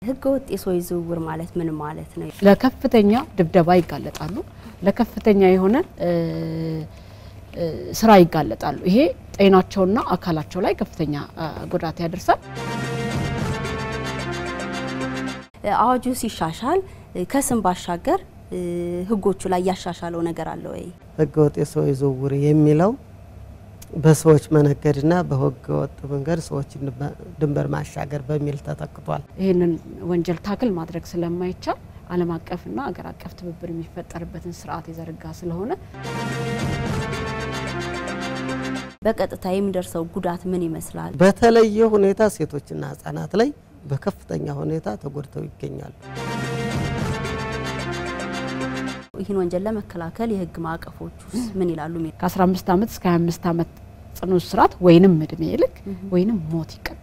ህገወጥ የሰዎች ዝውውር ማለት ምን ማለት ነው? ለከፍተኛ ድብደባ ይጋለጣሉ። ለከፍተኛ የሆነ እ እ ስራ ይጋለጣሉ። ይሄ ጤናቸውና አካላቸው ላይ ከፍተኛ እ ጉዳት ያደርሳል። አዋጁ ሲሻሻል ከስም ባሻገር እ ህጎቹ ላይ ያሻሻለው ነገር አለ ወይ? ህገወጥ የሰዎች ዝውውር የሚለው በሰዎች መነገድና በህገወጥ መንገድ ሰዎችን ድንበር ማሻገር በሚል ተተክቷል። ይህንን ወንጀል ታክል ማድረግ ስለማይቻል ዓለም አቀፍና አገር አቀፍ ትብብር የሚፈጠርበትን ስርዓት የዘረጋ ስለሆነ በቀጥታ የሚደርሰው ጉዳት ምን ይመስላል? በተለየ ሁኔታ ሴቶችና ህጻናት ላይ በከፍተኛ ሁኔታ ተጎድተው ይገኛሉ። ይህን ወንጀል ለመከላከል የህግ ማዕቀፎች ውስጥ ምን ይላሉ? ከ15 ዓመት እስከ 25 ዓመት ጽኑ እስራት ወይንም እድሜ ልክ ወይንም ሞት ይቀጣል።